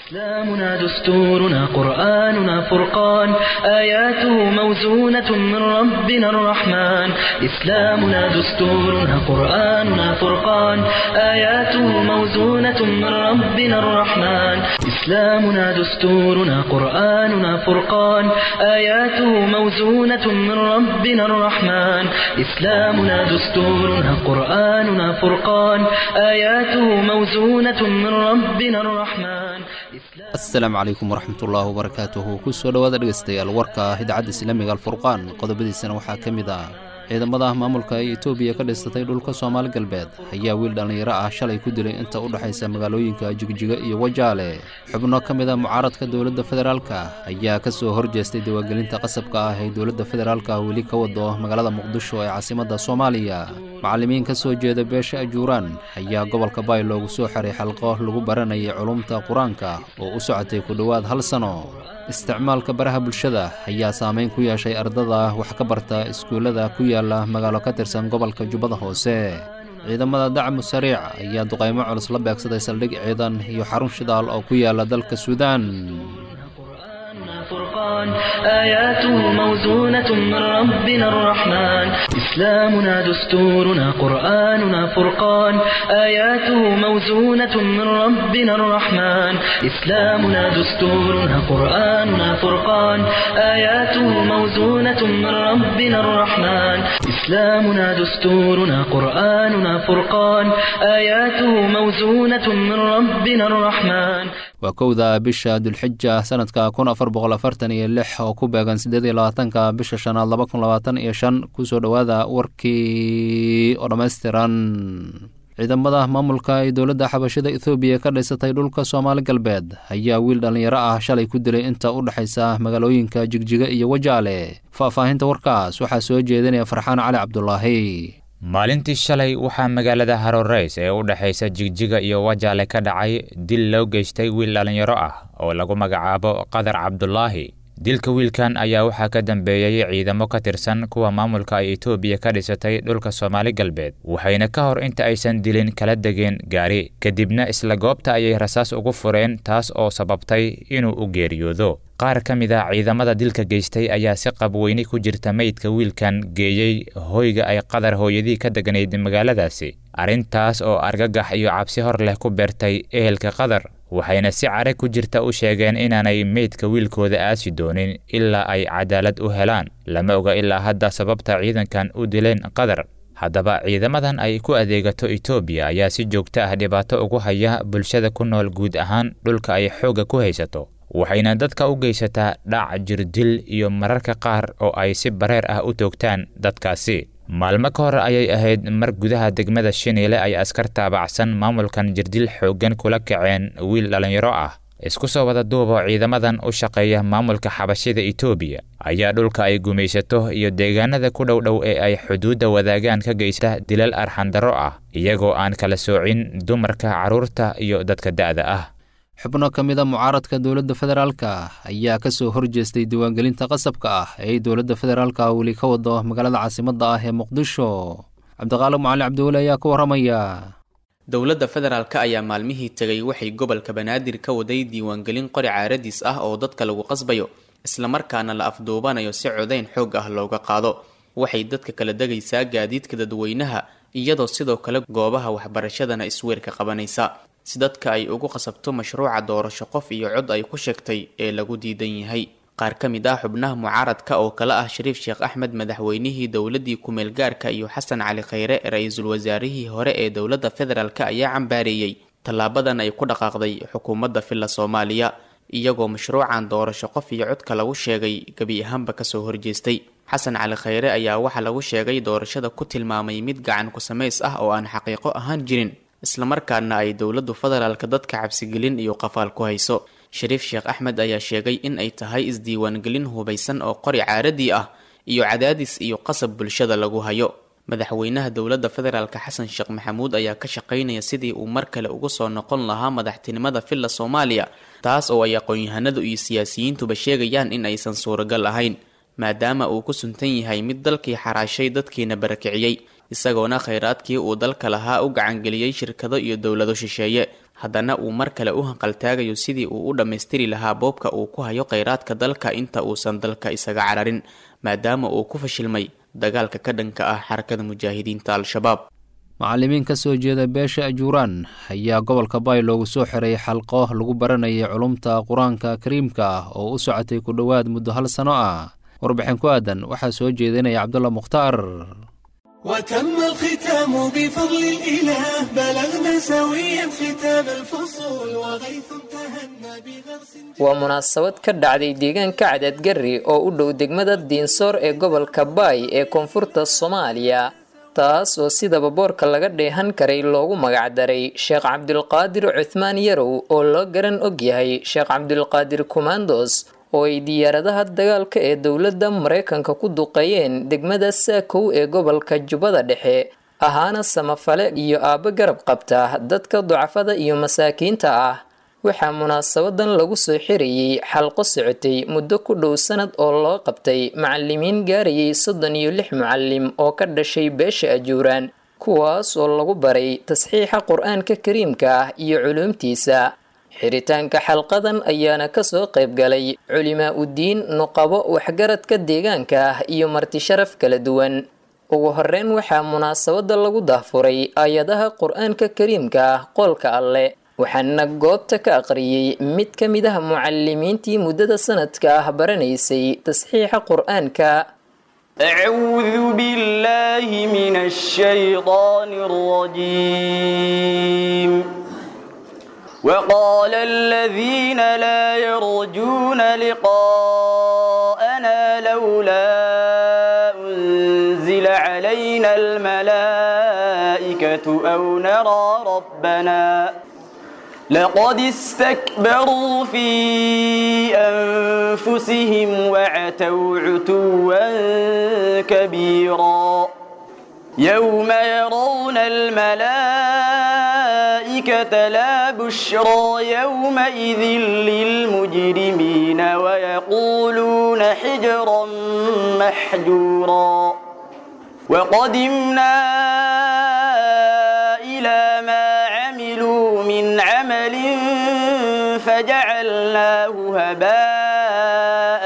إسلامنا دستورنا قرآننا فرقان آياته موزونة من ربنا الرحمن إسلامنا دستورنا قرآننا فرقان آياته موزونة من ربنا الرحمن إسلامنا دستورنا قرآننا فرقان آياته موزونة من ربنا الرحمن إسلامنا دستورنا قرآننا فرقان آياته موزونة من ربنا الرحمن asalaamu calaykum waraxmatullaahi wabarakaatuhu kusoo dhowaada dhegeystayaal warka idaacadda islaamiga alfurqaan qodobadiisana waxaa ka mid ah ciidamada maamulka ee etoobiya ka dhisatay dhulka soomaali galbeed ayaa wiil dhallinyaro ah shalay ku dilay inta u dhexaysa magaalooyinka jigjiga iyo wajaale xubno ka mid a mucaaradka dowladda federaalka ayaa ka soo horjeestay diwaangelinta qasabka ah ee dowladda federaalka weli ka wado magaalada muqdisho ee caasimadda soomaaliya macallimiin ka soo jeeda beesha ajuuraan ayaa gobolka baay loogu soo xiray xalqo lagu baranayay culumta qur-aanka oo u socotay ku dhowaad hal sano isticmaalka baraha bulshada ayaa saameyn ku yeeshay ardada wax ka barta iskuullada ku yaala magaalo ka tirsan gobolka jubbada hoose ciidamada dacmu sariic ayaa duqaymo culus la beegsaday saldhig ciidan iyo xarun shidaal oo ku yaala dalka suudaan فرقان آياته موزونة من ربنا الرحمن إسلامنا دستورنا قرآننا فرقان آياته موزونة من ربنا الرحمن إسلامنا دستورنا قرآننا فرقان آياته موزونة من ربنا الرحمن إسلامنا دستورنا قرآننا فرقان آياته موزونة من ربنا الرحمن waa kowda bisha dulxija sanadka kun afar boqol afartan iyo lix oo ku beegan siddeed iyo labaatanka bisha shanaad laba kun labaatan iyo shan kusoo dhowaada warkii oo dhammaystiran ciidamada maamulka ee dowladda xabashada ethoobiya ka dhisatay dhulka soomaali galbeed ayaa wiil dhallinyaro ah shalay ku dilay inta u dhexaysa magaalooyinka jigjiga iyo wajaale faahfaahinta warkaas waxaa soo jeedinaya farxaan cali cabdulaahi maalintii shalay waxaa magaalada haroreys ee u dhexaysa jigjiga iyo wajaale ka dhacay dil loo geystay wiil dhallinyaro ah oo lagu magacaabo qadar cabdulaahi dilka wiilkan ayaa waxaa ka dambeeyey ciidamo ka tirsan kuwa maamulka ay etoobiya ka dhisatay dhulka soomaali galbeed waxayna ka hor inta aysan dilin kala degeen gaari kadibna isla goobta ayay rasaas ugu fureen taas oo sababtay inuu u geeriyoodo qaar ka mid ah ciidamada dilka geystay ayaa si qabweyni ku jirta meydka wiilkan geeyey hoyga ay qadar hooyadii ka degnayd magaaladaasi arrintaas oo argagax iyo cabsi hor leh ku beertay ehelka qadar waxayna si care ku jirta u sheegeen inaanay meydka wiilkooda aasi doonin ilaa ay cadaalad u helaan lama oga ilaa hadda sababta ciidankan u dileen qadar haddaba ciidamadan ay ku adeegato etoobiya ayaa si joogto ah dhibaato ugu haya bulshada ku nool guud ahaan dhulka ay xoogga ku haysato waxayna dadka u geysataa dhac jirdil iyo mararka qaar oo ay si bareer ah u toogtaan dadkaasi maalmo ka hor ayay ahayd mar gudaha degmada shiniile ay askar taabacsan maamulkan jirdil xooggan kula kaceen wiil dhallinyaro ah isku soo wada duubo ciidamadan u shaqeeya maamulka xabashida etoobiya ayaa dhulka ay gumaysato iyo deegaanada ku dhow dhow ee ay xuduudda wadaagaan ka geysta dilal arxandarro ah iyagoo aan kala soocin dumarka carruurta iyo dadka da'da ah xubno ka mid a mucaaradka dowladda federaalka ayaa ka soo horjeestay diiwaangelinta qasabka ah ee dowladda federaalka weli ka wado magaalada caasimadda ah ee muqdisho cabdiqaali macali cabdiweli ayaa ka warramaya dowladda federaalka ayaa maalmihii tegay waxay gobolka banaadir ka waday diiwaangelin qori caaradiis ah oo dadka lagu qasbayo islamarkaana la afduubanayo si codayn xoog ah looga qaado waxay dadka kala degaysaa gaadiidka dadweynaha iyadoo sidoo kale goobaha waxbarashadana isweerka qabanaysa si dadka ay ugu qasabto mashruuca doorasho qof iyo cod ay ku sheegtay ee lagu diidan yahay qaar ka mid ah xubnaha mucaaradka oo kale ah shariif sheekh axmed madaxweynihii dowladii kumeel gaarka iyo xasan cali khayre ra-iisul wasaarihii hore ee dowladda federaalk ayaa cambaareeyey tallaabadan ay ku dhaqaaqday xukuumadda filla soomaaliya iyagoo mashruucan doorasho qof iyo codka lagu sheegay gebi ahaanba kasoo horjeestay xasan cali khayre ayaa waxaa lagu sheegay doorashada ku tilmaamay mid gacan ku samays ah oo aan xaqiiqo ahaan jirin islamarkaana ay dowladdu federaalka dadka cabsigelin iyo qafaal ku hayso shariif sheekh axmed ayaa sheegay in ay tahay isdiiwaangelin hubaysan oo qori caaradii ah iyo cadaadis iyo qasab bulshada lagu hayo madaxweynaha dowladda federaalka xasan sheekh maxamuud ayaa ka shaqaynaya sidii uu mar kale ugu soo noqon lahaa madaxtinimada filla soomaaliya taas oo ay aqoon-yahanadu iyo siyaasiyiintuba sheegayaan in aysan suuragal ahayn maadaama uu ku suntan yahay mid dalkii xaraashay dadkiina barakiciyey isagoona khayraadkii uu dalka lahaa u gacangeliyey shirkado iyo dowlado shisheeye haddana uu mar kale u hanqaltaagayo sidii uu u dhammaystiri lahaa boobka uu ku hayo kheyraadka dalka inta uusan dalka isaga cararin maadaama uu ku fashilmay dagaalka ka dhanka ah xarakada mujaahidiinta al-shabaab macallimiin ka soo jeeda beesha ajuuraan ayaa gobolka baay loogu soo xiray xalqo lagu baranayay culumta qur-aanka kariimka ah oo u socotay ku dhowaad muddo hal sano ah warbixin ku aadan waxaa soo jeedinaya cabdulla mukhtaar وتم الختام بفضل الإله بلغنا سويا ختام الفصول وغيث تهنى بغرس waa munaasabad ka dhacday deegaanka cadadgari oo u dhow degmada diinsoor ee gobolka baay ee koonfurta soomaaliya taas oo sidaba boorka laga dheehan karay loogu magacdaray sheekh cabdulqaadir cuthmaan yarow oo loo garan og yahay sheekh cabdulqaadir kumandos oo ay diyaaradaha dagaalka ee dowladda maraykanka ku duqeeyeen degmada saakow ee gobolka jubbada dhexe ahaana samafale iyo aabbo garab qabta dadka ducafada iyo masaakiinta ah waxaa munaasabadan lagu soo xirayey xalqo socotay muddo ku dhow sanad oo loo qabtay macalimiin gaarayay soddon iyo lix mucalim oo ka dhashay beesha ajuuraan kuwaas oo lagu baray tasxiixa qur-aanka kariimka ah iyo culuumtiisa xiritaanka xalqadan ayaana kasoo qayb galay culimaa udiin nuqabo waxgaradka deegaanka ah iyo marti sharaf kala duwan ugu horeyn waxaa munaasabada lagu dahfuray aayadaha qur-aanka kariimka ah qoolka alle waxaana goobta ka aqriyey mid ka mid ah mucalimiintii muddada sanadka ah baranaysay tasxiixa qur-aanka أعوذ بالله من الشيطان الرجيم وقال الذين لا يرجون لقاءنا لولا أنزل علينا الملائكة أو نرى ربنا لقد استكبروا في أنفسهم وعتوا عتوا كبيرا يوم يرون الملائكة لا بشرى يومئذ للمجرمين ويقولون حجرا محجورا وقدمنا إلى ما عملوا من عمل فجعلناه هباء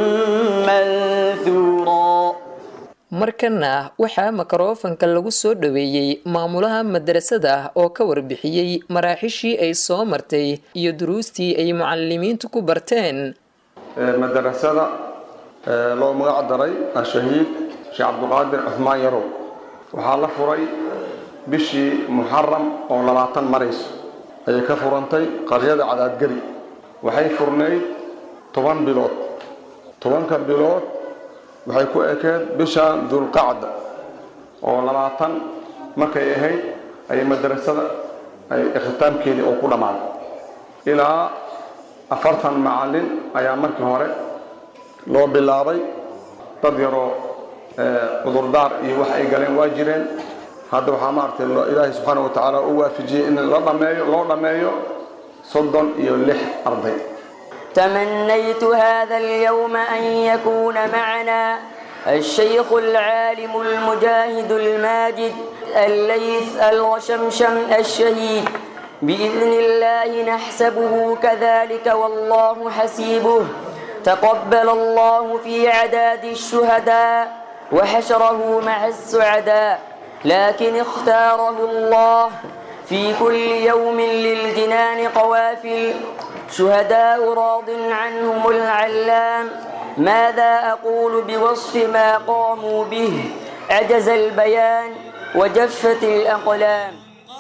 منثورا markana waxaa makarofanka lagu soo dhoweeyey maamulaha madrasada oo ka warbixiyey maraaxishii ay soo martay iyo duruustii ay mucalimiintu ku barteen madarasada loo magac daray ashahiid sheekh cabdiqaadir cuhmaan yarow waxaa la furay bishii muxaram oo labaatan marayso ayay ka furantay qaryada cadaadgari waxay furnayd toban bilood tobanka bilood waxay ku ekeed bishan dulqacda oo labaatan markay ahayd ayay madrasada ay ikhtitaamkeedii oo ku dhammaaday ilaa afartan macallin ayaa markii hore loo bilaabay dad yaroo cudurdaar iyo wax ay galeen waa jireen hadda waxaa maaragtay ilaahay subxaana wa tacaala u waafijiyey in la dhameeyo loo dhammeeyo soddon iyo lix arday تمنيت هذا اليوم أن يكون معنا الشيخ العالم المجاهد الماجد الليث الوشمشم الشهيد بإذن الله نحسبه كذلك والله حسيبه تقبل الله في عداد الشهداء وحشره مع السعداء لكن اختاره الله في كل يوم للجنان قوافل شهداء راض عنهم العلام ماذا أقول بوصف ما قاموا به عجز البيان وجفت الأقلام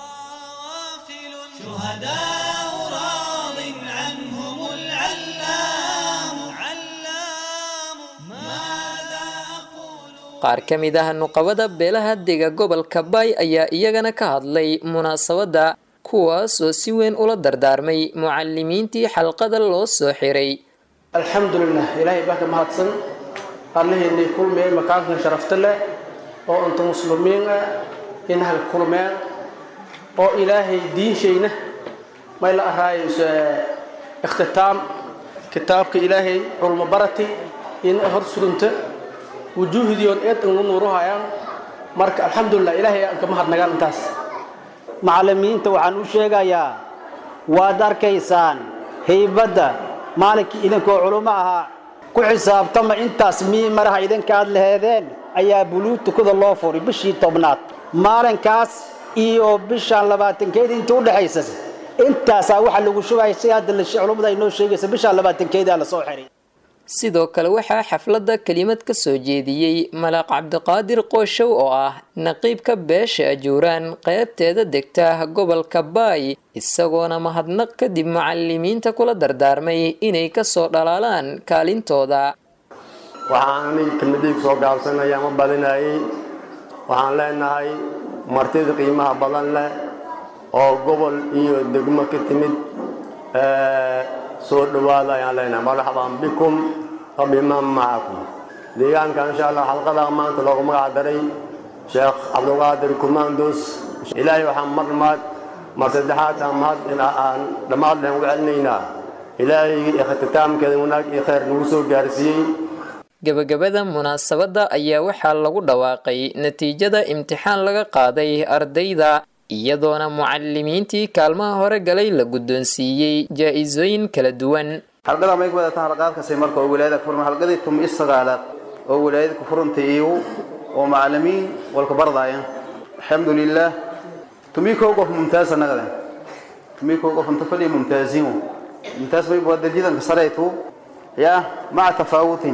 شهداء راض عنهم العلام علام ماذا أقول qaar ka mid ah nuqabada beelaha dega gobolka baay ayaa iyagana ka hadlay munaasabadda kuwaas oo si weyn ula dardaarmay mucalimiintii xalqada loo soo xiray alxamdulilah ilaahay baa ka mahadsan allaheennay kulmeen makaankan sharafta leh oo inta muslimiin ah inaha kulmeen oo ilaahay diinshayna may la ahaayo ikhtitaam kitaabka ilaahay culmo barati ina hor surunta wujuuhdiyoon eed inu nuuruhayaan marka alxamdulilah ilaahay aan ka mahadnagaan intaas macallimiinta waxaan u sheegayaa waad arkaysaan haybadda maalinkii idinkoo culummo ahaa ku xisaabtama intaas mii maraha idinka aad laheedeen ayaa buluutukuda loo furay bishii tobnaad maalinkaas iyo bishaan labaatankeedii intii u dhexaysa intaasaa waxaa lagu shubaya si hadda culummada ay noo sheegaysa bishaan labaatankeedaa lasoo xiray sidoo kale waxaa xafladda kelimad ka soo jeediyey malaaq cabdiqaadir qooshow oo ah naqiibka beesha ajuuraan qeybteeda degta gobolka baay isagoona mahadnaq kadib macalimiinta kula dardaarmay inay kasoo dhalaalaan kaalintooda waxaan aniga kelmadaygu soo gaabsanaya ma badinayay waxaan leenahay martida qiimaha badan leh oo gobol iyo degmo ka timid soo dhowaada ayaan leenahay marxaban bikum wabiman macakum deegaanka insha allah xalqada maanta loogu magac daray sheekh cabdulqaadir kumandos ilaahay waxaan mar maad mar saddexaad aan mahad aan dhammaad leen ugu celinaynaa ilaahayga ikhtitaamkeeda wanaag iyo khayr nagu soo gaarsiiyey gabagabada munaasabadda ayaa waxaa lagu dhawaaqay natiijada imtixaan laga qaaday ardayda iyadoona mucalimiintii kaalmaha hore galay la guddoonsiiyey jaa-isooyin kala duwan halqada may ku wadataa halqaadkasi marka oo wilaayada ku furan halqadii tum is sagaalaad oo wilaayada ku furantay iyo oo macalimiin walka bardaaya alxamdulilah tumii koo qof mumtaasa nagade tumii koo qof inta fadhiya mumtaasiin mumtaas may waa darjidanka sareytu ya maca tafaawutin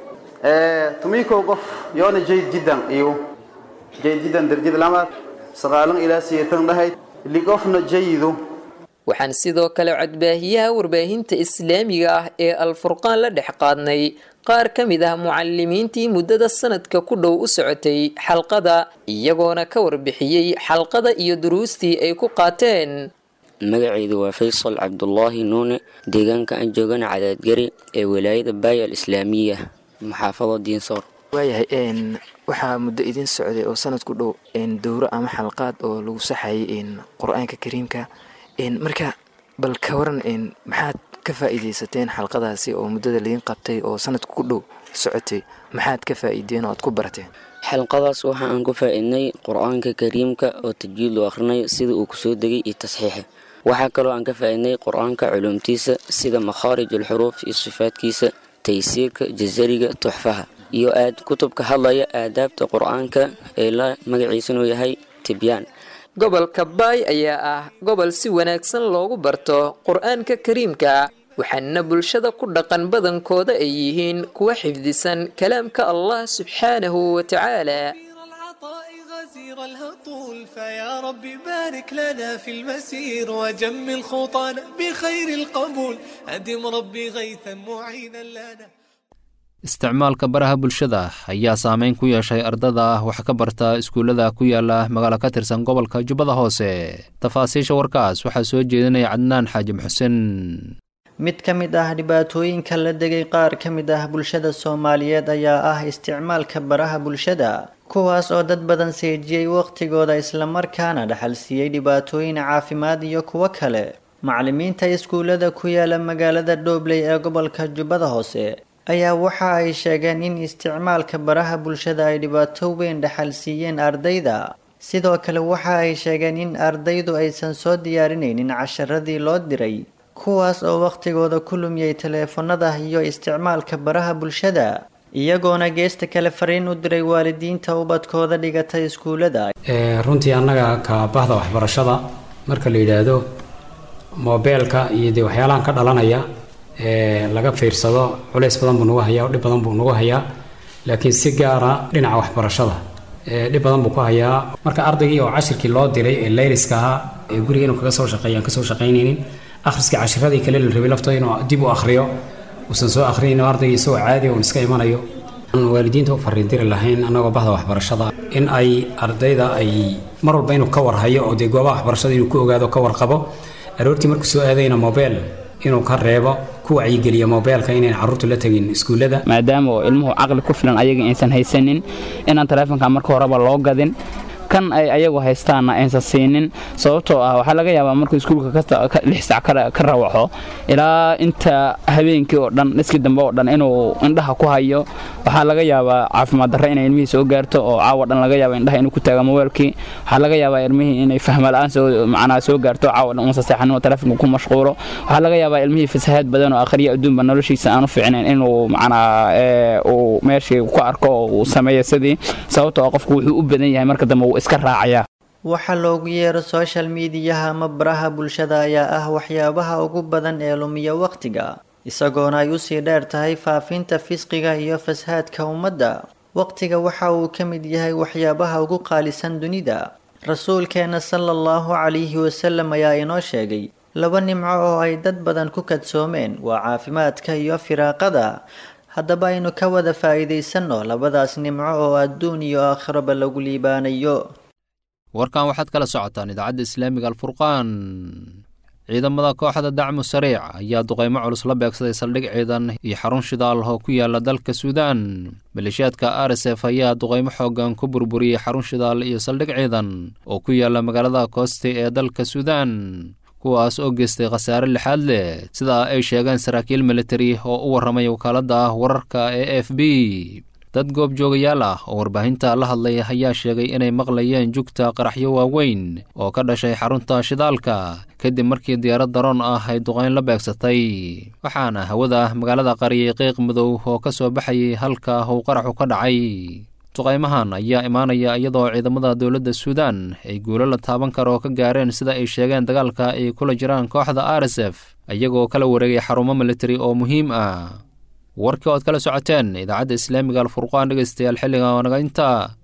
tumii koo qof yoona jayd jiddan iyo jayd jiddan darjid lamaad sagaalan ilaa siyeetan dhahayd liqofna jayidu waxaan sidoo kale codbaahiyaha warbaahinta islaamiga ah ee alfurqaan la dhex qaadnay qaar ka mid ah mucalimiintii muddada sanadka ku dhow u socotay xalqada iyagoona ka warbixiyey xalqada iyo duruustii ay ku qaateen magacaydu waa faysal cabdulaahi nuune deegaanka aan joogana cadaadgari ee walaayada baaya al islaamiya maxaafado diinsoor waayahay waxaa muddo idin socday oo sanad ku dhow dowro ama xalqaad oo lagu saxayay qur-aanka kariimka marka bal ka waran maxaad ka faa'iidaysateen xalqadaasi oo muddada laydin qabtay oo sanadka ku dhow socotay maxaad ka faa'iideen oo aad ku barateen xalqadaas waxa aan ku faa'iidnay qur-aanka kariimka oo tajwiid loo akhrinayo sida uu kusoo degay iyo tasxiixa waxaa kaloo aan ka faa'iidnay qur-aanka culuumtiisa sida makhaarij alxuruuf iyo sifaadkiisa taysiirka jazariga tuxfaha iyo aad kutubka hadlaya aadaabta qur-aanka ee la magaciisanu yahay tibyaan gobolka baay ayaa ah gobol si wanaagsan loogu barto qur-aanka kariimka waxaana bulshada ku dhaqan badankooda ay yihiin kuwa xifdisan kalaamka allah subxaanahu wa tacaala غزير الهطول فيا رب بارك لنا في المسير وجمل خطانا بخير القبول أدم ربي غيثا معينا لنا isticmaalka baraha bulshada ayaa saameyn ku yeeshay ardada wax ka barta iskuullada ku yaala magaalo ka tirsan gobolka jubbada hoose tafaasiisha warkaas waxaa soo jeedinaya cadnaan xaajim xuseen mid ka mid ah dhibaatooyinka la degay qaar ka mid ah bulshada soomaaliyeed ayaa ah isticmaalka baraha bulshada kuwaas oo dad badan seejiyey waqtigooda islamarkaana dhaxal siiyey dhibaatooyin caafimaad iyo kuwo kale macalimiinta iskuullada ku yaala magaalada dhoobley ee gobolka jubbada hoose ayaa waxa ay sheegeen in isticmaalka baraha bulshada ay dhibaato weyn dhaxal siiyeen ardayda sidoo kale waxa ay sheegeen in ardaydu aysan soo diyaarinaynin casharadii loo diray kuwaas oo wakhtigooda ku lumiyey taleefanada iyo isticmaalka baraha bulshada iyagoona geesta kale fariin u diray waalidiinta ubadkooda dhigata iskuullada runtii annaga ka bahda waxbarashada marka la yidhaahdo moobeelka iyo dee waxyaalahan ka dhalanaya laga fiirsado culays badan buu nagu hayaa dhib badan buu nagu hayaa laakiin si gaara dhinaca waxbarashada dhib badan buu ku hayaa marka ardaygii oo cashirkii loo diray ee layliska ahaa ee guriga inuu kaga soo shaqeeyo aan kasoo shaqaynaynin akhriskii cashiradii kale la rabay laftooda inuu dib u akhriyo uusan soo akhriyaynin ardaygii isagoo caadi uun iska imanayo aan waalidiinta u fariindiri lahayn annagoo bahda waxbarashada in ay ardayda ay mar walba inuu ka warhayo oo dee goobaha waxbarashada inuu ku ogaado ka warqabo aroortii markuu soo aadayna mobeel inuu ka reebo ku wacyigeliyo mobeelka inayn carruurtu la tegin iskuullada maadaama oo ilmuhu caqli ku filan ayaga aysan haysanin inaan taleefonka marka horeba loo gadin kan ay ayagu haystaanna aysan siinin sababtoo ah waxaa laga yaabaa markuu iskuulka lix sac ka rawaxo ilaa inta habeenkii oo dhan iskii dambe oo dhan inuu indhaha ku hayo waxaa laga yaabaa caafimaad darre inay ilmihii soo gaarto oo caawa dhan laga yaaba indhaha inuu ku taaga mobailkii waxaa laga yaabaa ilmihii inay fahma la-aan soo macnaa soo gaarto caawa dhan unsa seexanin oo taleefonka ku mashquulo waxaa laga yaabaa ilmihii fasahaad badan oo akhriya adduunba noloshiisa aanu fiicnayn inuu macnaa uu meeshii ku arko oo uu sameeyo sidii sababtoo ah qofku wuxuu u badan yahay marka dambe wuu iska raacayaa waxa loogu yeero social mediyaha ama baraha bulshada ayaa ah waxyaabaha ugu badan ee lumiya wakhtiga isagoona ay usii dheer tahay faafinta fisqiga iyo fasahaadka ummadda wakhtiga waxa uu ka mid yahay waxyaabaha ugu qaalisan dunida rasuulkeena sala allahu calayhi wasalam ayaa inoo sheegay laba nimco oo ay dad badan ku kadsoomeen waa caafimaadka iyo firaaqada haddaba aynu ka wada faa'iidaysanno labadaas nimco oo adduun iyo aakhiraba lagu liibaanayo warkan waxaad kala socotaan idaacadda islaamiga alfurqaan ciidamada kooxda dacmu sariic ayaa duqaymo culus la beegsaday saldhig ciidan iyo xarun shidaal oo ku yaala dalka suudaan maleeshiyaadka r s f ayaa duqaymo xoogan ku burburiyey xarun shidaal iyo saldhig ciidan oo ku yaala magaalada koosti ee dalka suudaan kuwaas oo geystay khasaare lixaad leh sidaa ay sheegeen saraakiil militari oo u warramay wakaaladda wararka ee f b dad goobjoogayaal ah oo warbaahinta la hadlay ayaa sheegay inay maqlayeen jugta qaraxyo waaweyn oo ka dhashay xarunta shidaalka kadib markii diyaarad daroon ah ay duqayn la beegsatay waxaana hawada magaalada qariyay qiiq madow oo ka soo baxayay halka uu qaraxu ka dhacay duqaymahan ayaa imaanaya iyadoo ciidamada dowladda suudaan ay guulo la taaban karo ka gaareen sida ay sheegeen dagaalka ay kula jiraan kooxda r s f iyagoo kala wareegay xarumo militari oo muhiim ah warkii ood kala socoteen idaacadda islaamiga alfurqaan dhegeystayaal xilliga naga inta